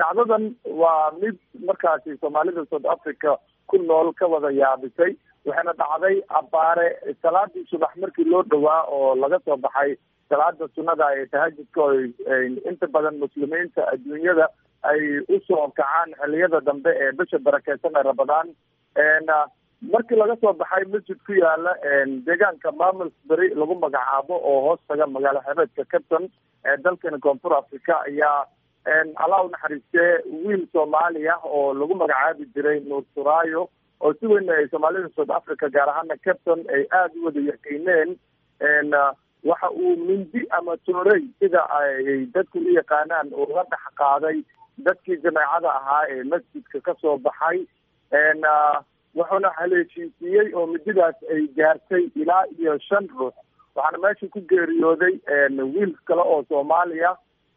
dhacdadan waa mid markaasi soomaalida south africa ku nool ka wada yaabisay waxayna dhacday abaare salaadii subax markii loo dhowaa oo laga soo baxay salaada sunnada ee tahajudka oo inta badan muslimiinta adduunyada ay usoo kacaan xiliyada dambe ee bisha barakeysan ee rabadaan markii laga soo baxay masjid ku yaala deegaanka maamulsbury lagu magacaabo oo hoos taga magaalo xebeedka capton ee dalkani koonfur africa ayaa allah unaxariistee wiil soomaali ah oo lagu magacaabi jiray nuur suraayo oo si weyn ay soomaalida south africa gaar ahaana capton ay aada u wada yaqiineen waxa uu mindi ama toorey sida ay dadku u yaqaanaan uga dhex qaaday dadkii jameecada ahaa ee masjidka kasoo baxay wuxuuna haleeshiisiiyey oo mididaas ay gaartay ilaa iyo shan ruux waxaana meesha ku geeriyooday wiil kale oo soomaaliya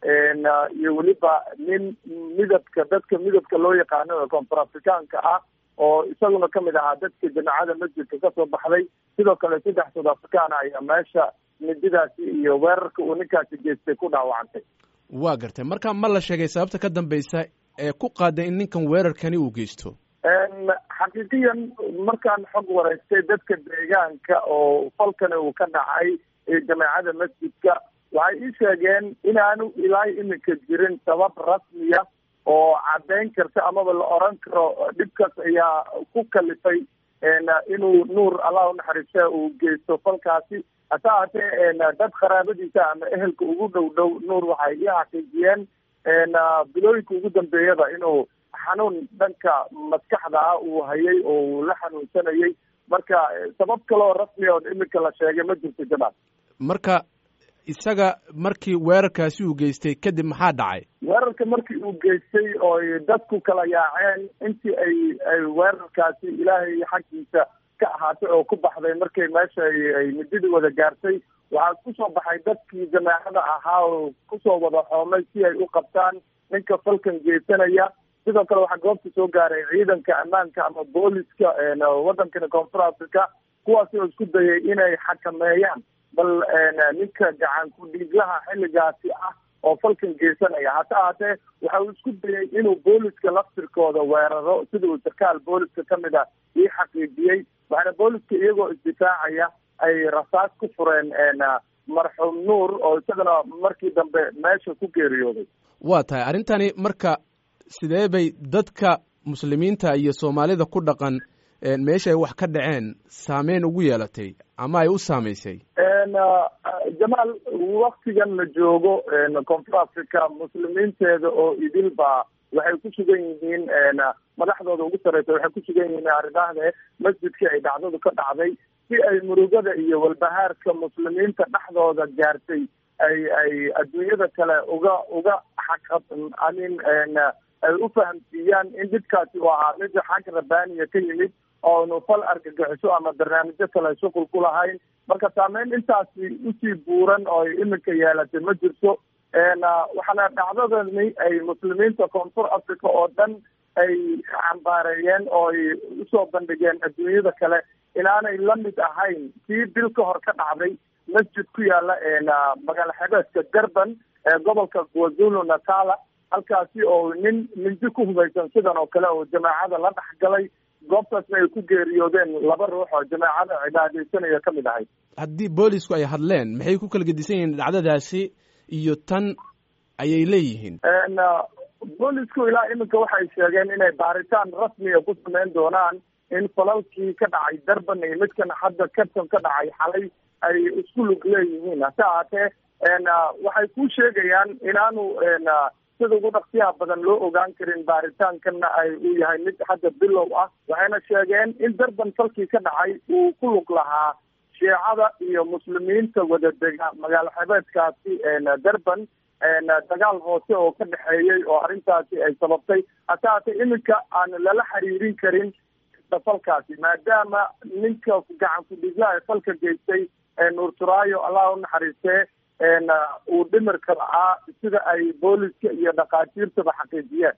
iyo weliba nin midabka dadka midabka loo yaqaano ee koonfur afrikaanka ah oo isaguna kamid ahaa dadka jameecada masjidka kasoo baxday sidoo kale saddex south africana ayaa meesha mididaasi iyo weerarka uu ninkaasi geystay ku dhaawacantay waa gartay marka ma la sheegay sababta ka dambeysa ee ku qaaday in ninkan weerarkani uu geysto xaqiiqiyan markaan xog wareystay dadka deegaanka oo falkani uu ka dhacay jameecada masjidka waxay ii sheegeen inaanu ilaa iminka jirin sabab rasmiya oo caddeyn karta amaba la oran karo dhibkaas ayaa ku kalifay inuu nuur allah unaxariista uu geysto falkaasi hase haatee dad qaraabadiisa ama ehelka ugu dhow dhow nuur waxay ii xaqiijiyeen bilooyinka ugu dambeeyaba inuu xanuun dhanka maskaxda ah uu hayay oo uu la xanuunsanayay marka sabab kaleoo rasmi oo iminka la sheegay ma jirto jamaal marka isaga markii weerarkaasi uu geystay kadib maxaa dhacay weerarka markii uu geystay ooy dadku kala yaaceen intii ay ay weerarkaasi ilaahay xaggiisa ka ahaatay oo ku baxday markay meesha ay mididii wada gaartay waxaa kusoo baxay dadkii jameecada ahaa oo kusoo wada xoomay si ay u qabtaan ninka falkan geysanaya sidoo kale waxaa goobta soo gaaray ciidanka ammaanka ama booliska wadankani koonfur africa kuwaasi oo isku dayay inay xakameeyaan bal ninka gacan ku-dhiiglaha xilligaasi ah oo falkan geysanaya hase ahaatee waxa uu isku dayay inuu booliska laftirkooda weeraro sida uu sarkaal booliska kamid a ii xaqiijiyey waxaana booliska iyagoo isdifaacaya ay rasaas ku fureen marxuum nuur oo isagana markii dambe meesha ku geeriyooday waa tahay arrintani marka sidee bay dadka muslimiinta iyo soomaalida ku dhaqan meesha ay wax ka dhaceen saameyn ugu yeelatay ama ay u saamaysay jamaal waktigan la joogo koonfur africa muslimiinteeda oo idilba waxay ku sugan yihiin madaxdooda ugu sareysa waxay ku sugan yihiin arridahde masjidkii ay dhacdadu ka dhacday si ay murugada iyo walbahaarka muslimiinta dhexdooda gaartay ay ay adduunyada kale uga uga xaq amin ay u fahamsiiyaan in dhibkaasi uu ahaa mid xag rabbaaniya ka yimid oonu fal argagixiso ama barnaamijyo kale shuqul ku lahayn marka saameyn intaasi usii buuran oo iminka yeelatay ma jirto waxaana dhacdadani ay muslimiinta koonfur africa oo dhan ay cambaareeyeen oo ay usoo bandhigeen adduunyada kale inaanay la mid ahayn kii bil ka hor ka dhacday masjid ku yaala magaalo xebeedka durban ee gobolka kwazulu natala halkaasi oo nin mindi ku hubaysan sidan oo kale oo jamaacada la dhex galay goobtaasna ay ku geeriyoodeen laba ruux oo jamaacada cibaadeysanaya ka mid ahayd haddii boolisku ay hadleen maxay ku kala gedisan yihiin dhacdadaasi iyo tan ayay leeyihiin boolisku ilaa iminka waxay sheegeen inay baaritaan rasmiga ku sameyn doonaan in falalkii ka dhacay durban iyo midkan hadda capton ka dhacay xalay ay isku lug leeyihiin hase ahaatee waxay ku sheegayaan inaanu sida ugu dhaqsiyaha badan loo ogaan karin baaritaankanna ay uu yahay mid hadda bilow ah waxayna sheegeen in durban falkii ka dhacay uu ku lug lahaa shiicada iyo muslimiinta wada dega magaalo xebeedkaasi durban dagaal hoose oo ka dhexeeyey oo arrintaasi ay sababtay hase haatee iminka aan lala xiriirin karin falkaasi maadaama ninka gacan ku-dhiiglaha ee falka geystay nuur turaayo allah u naxariistee uu dhimirka la-aa sida ay booliska iyo dhakhaatiirtaba xaqiijiyeen